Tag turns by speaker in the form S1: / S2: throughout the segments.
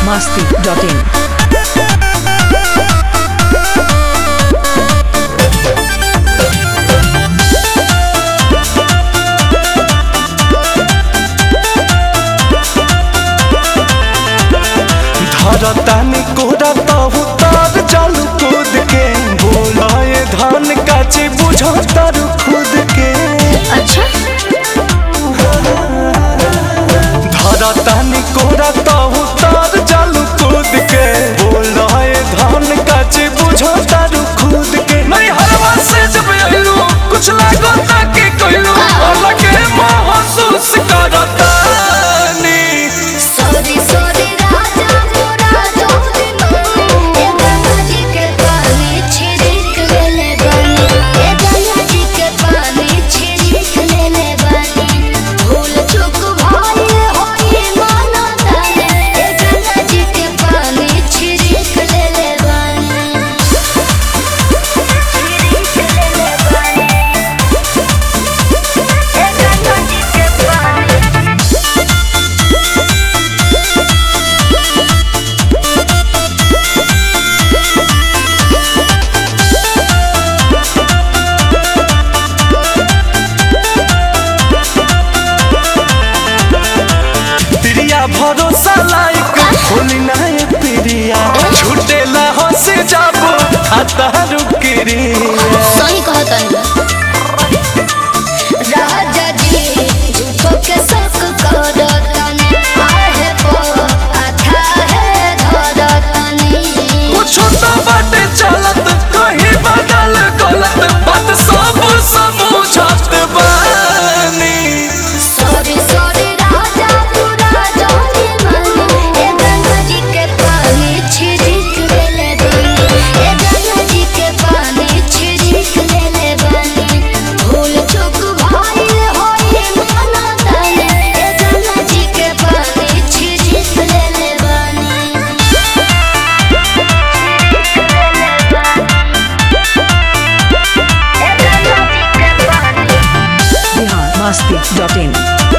S1: masti.in.
S2: धरतानी कोरा तहु तार जल कूद के बोलाए धान काचे बुझो तर खुद के
S3: अच्छा
S2: धरतानी कोरा तहु तार जल कूद के बोलाए धान काचे बुझो तर खुद के नहीं हरवा से जब आइलू कुछ लागो ताकि कहलू अलग महसूस करतानी
S3: सॉरी सॉरी राजा मोरा जोली ए गंगा जी के पानी छिड़क ले ले बानी ए गंगा जी के पानी छिड़क ले ले बानी भूल चूक भाई होई माना ताने ए गंगा जी के पानी छिड़क ले ले बानी छिड़क ले ले बानी ए गंगा जी के पानी
S2: प्रिया भरोसा लायक होली ना ये प्रिया छूटेला हंस जाबो आता रुकिरिया
S3: सही कहतन राजा जी झूठो के शक करतन आहे पो आथा है धरतनी
S2: कुछ तो बाटे चलत कहीं बदल गलत बात सब समझत बानी
S3: सॉरी सॉरी राजा पूरा जाने मानी ए गंगा जी के पानी छिड़क ले ले बानी ए गंगा जी के पानी छिड़क ले ले बानी भूल चूक भाई होई माना ताने ए गंगा जी के पानी छिड़क ले ले बानी ए गंगा जी के पानी
S1: Bihar masti.in.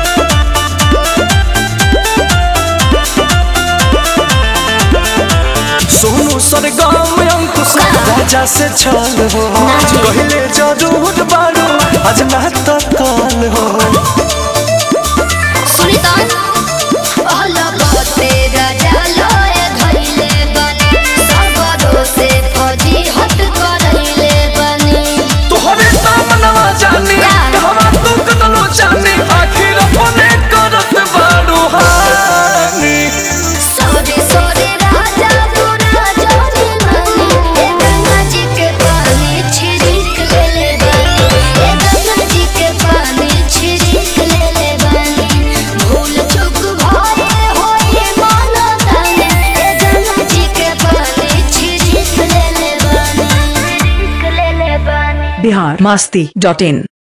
S2: सोनू सरगम अंकुश राजा से छल हो कहले जरूर बारू आज ना तो कल हो
S3: सुनितान अलगते राजा लय धइले बने सबरो से फौजी हट करइले बने
S2: तोहरे सामनवा जानी कहवा तू कतलो जानी आखिर अपने करत बारू हानी
S3: सॉरी सॉरी राजा पूरा जाने मानी ए गंगा जी के पानी छिड़क ले ले बानी ए गंगा जी के पानी छिड़क ले ले बानी भूल चूक भाई होई माना ताने ए गंगा जी के पानी छिड़क ले ले बानी छिड़क ले ले बानी
S1: Bihar masti.in.